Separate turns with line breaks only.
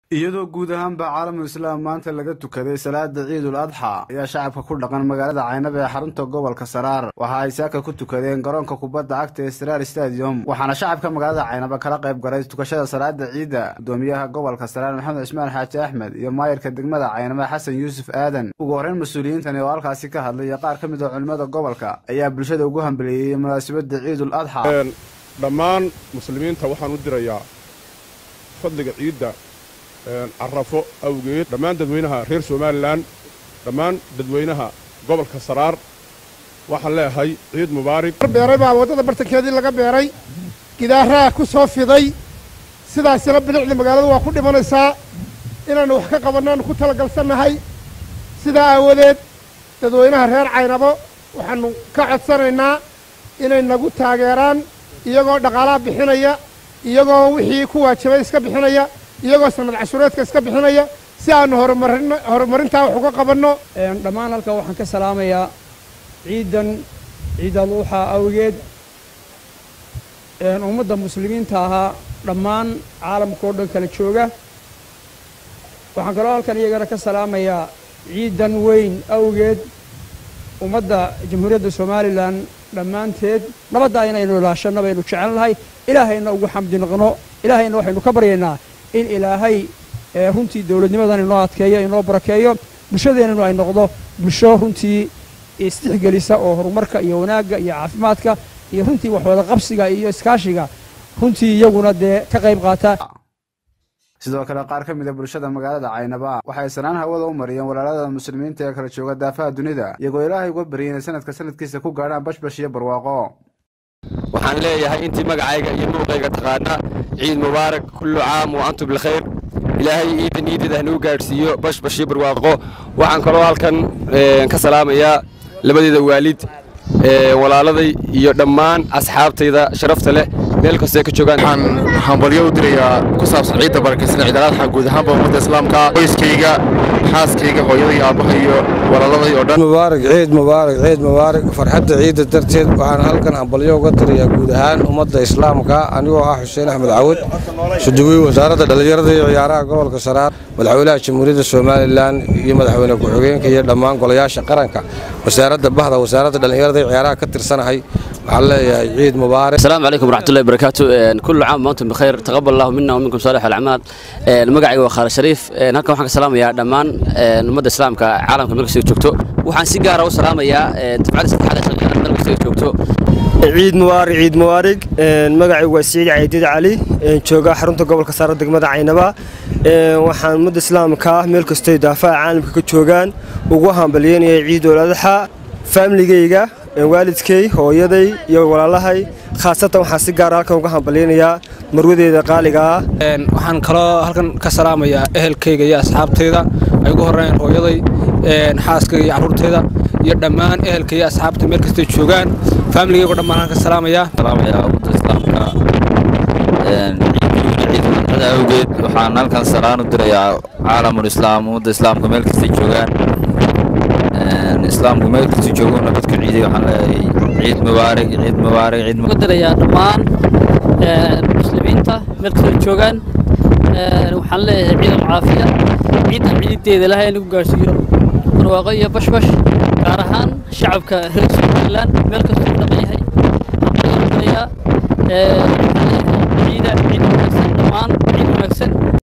iyadoo guud ahaanba caalamul islaam maanta laga tukaday salaada ciidul adxa ayaa shacabka ku dhaqan magaalada caynab ee xarunta gobolka saraar waxa ay saaka ku tukadeen garoonka kubadda cagta ee saraar stadium waxaana shacabka magaalada caynaba kala qayb galay tukashada salaada ciidda gudoomiyaha gobolka saraar maxamed cismaan xaaji axmed iyo maayirka degmada caynaba xasan yuusuf aadan ugu horreyn mas-uuliyiintani oo halkaasi ka hadlay iyo qaar ka mid a culimmada gobolka ayaa bulshada ugu hambaliyeeyey munaasabadda ciidul adxa
dhammaan muslimiinta waxaan u dirayaa fadliga ciidda carrafo awgeed dhammaan dadweynaha reer somalilan dhammaan dadweynaha gobolka saraar waxaan leeyahay ciid mubaarig
beeray baa waddada bartankeedii laga beeray gidaaraha ku soo fiday sidaasina bilicda magaalada waa ku dhimanaysaa inaannu wax ka qabannaannu ku talagalsannahay sidaa aawadeed dadweynaha reer caynabo waxaannu ka codsanaynaa inay nagu taageeraan iyagoo dhaqaalaha bixinaya iyagoo wixii ku waajibay iska bixinaya iyagoo sanad cashuureedka iska bixinaya si aannu horumarin horumarintaa wax uga qabanno
dhammaan halkaa waxaan ka salaamayaa ciidan ciidaluuxa awgeed ummadda muslimiinta ahaa dhammaan caalamka oo dhan kala jooga waxaan kaloo halkan iyagana ka salaamayaa ciidan weyn awgeed ummadda jamhuuriyadda somalilan dhammaanteed nabaddaa inaynu ilaashanno baynu jecel nahay ilaahayna ugu xamdi noqno ilaahayna waxaynu ka baryaynaa in ilaahay runtii dowladnimadan inoo adkeeyo inoo barakeeyo bulshadeennanu ay noqdo bulsho runtii isdixgelisa oo horumarka iyo wanaagga iyo caafimaadka iyo runtii waxwada qabsiga iyo iskaashiga runtii iyaguna dee ka qayb qaata
sidoo kale qaar ka mid a bulshada magaalada caynaba waxay sanaan hawada u mariyeen walaalada muslimiinta ee kala jooga daafaha dunida iyagoo ilaahay uga baryay inay sanadka sanadkiisa ku gaadhaan bashbash iyo barwaaqo
waxaan leeyahay intii magacayga iyo muuqayga taqaana ciid mubaarak kullu caam wa antum bilkhayr ilaahay iidan iidada hanuu gaadhsiiyo bashbash iyo barwaaqo waxaan kaloo halkan ka salaamayaa labadeeda waalid walaaladay iyo dhammaan asxaabtayda sharafta leh meel kastoo ka joogaan
waxaan hambalyo u dirayaa ku saabsan ciidda barakaysan ciid alaadxa guud ahaanba ummadda islaamka qoyskayga xaaskayga hooyaday aabbaha iyo walaaladay oo dhan
mubaarak ciid mubaarak ciid mubaarak farxadda ciidda darteed waxaan halkan hambalyo uga dirayaa guud ahaan ummadda islaamka anigoo ah xuseen axmed cawud suduwiy wasaaradda dhallinyarada iyo ciyaaraha gobolka saraar madaxweynaha jamhuuriyadda somalilan iyo madaxweyne ku-xigeenka iyo dhammaan golayaasha qaranka wasaaradda bahda wasaaradda dhallinyarada iyo ciyaaraha ka tirsanahay waxaan leeyahay ciid mubaarak
السلام عليكم ورحمة الله وبركاته كل عام وأنتم بخير تقبل الله منا ومنكم صالح الأعمال المقعي وخال الشريف هلكم waxaan ka salaamayaa dhammaan ummadda islaamka caalamka meel kasta joogto waxaan si gaar ah u salaamayaa dafcada saddexaad ee shaqeynaya meel kasta joogto
ciid mubaarig ciid mubaarig magacaygu waa siciid caydiid cali jooga xarunta gobolka saara degmada caynaba waxaan ummadda islaamka ah meel kastay daafaha caalamka ka joogaan ugu hambalyeynaya ciid oladaxa faamiligayga waalidkay hooyaday iyo walaalahay khaasatan waxaan si gaara halkan uga hambalyaynayaa marwadeeda qaaliga ah
waxaan kaloo halkan ka salaamayaa ehelkayga iyo asxaabtayda ay ugu horreeyeen hooyaday xaaskayga iyo carruurtayda iyo dhammaan ehelka iyo asxaabta meel kastay joogaan faamiligaygo dhan baan halkan ka salaamayaa
salaamayaa ummadda islaamka ciidda awgeed waxaan halkan salaan u dirayaa caalamul islaam ummadda islaamka meel kastay joogaan islaamku meel kasta joogo nabadku ciiday waxaan leeyahay ciid mubaarak ciid mubaarak ciid
ugu dirayaa dhammaan muslimiinta meel kasta joogaan waxaan leeyahay ciid alcaafiya ciidan ciideeda ilahay inagu gaarsiiyo barwaaqo iyo bashbash gaar ahaan shacabka reer somalilan meel kasta u dhaqan yahay waxaan dirayaa ciida ciid wanaagsan dhammaan ciid wanaagsan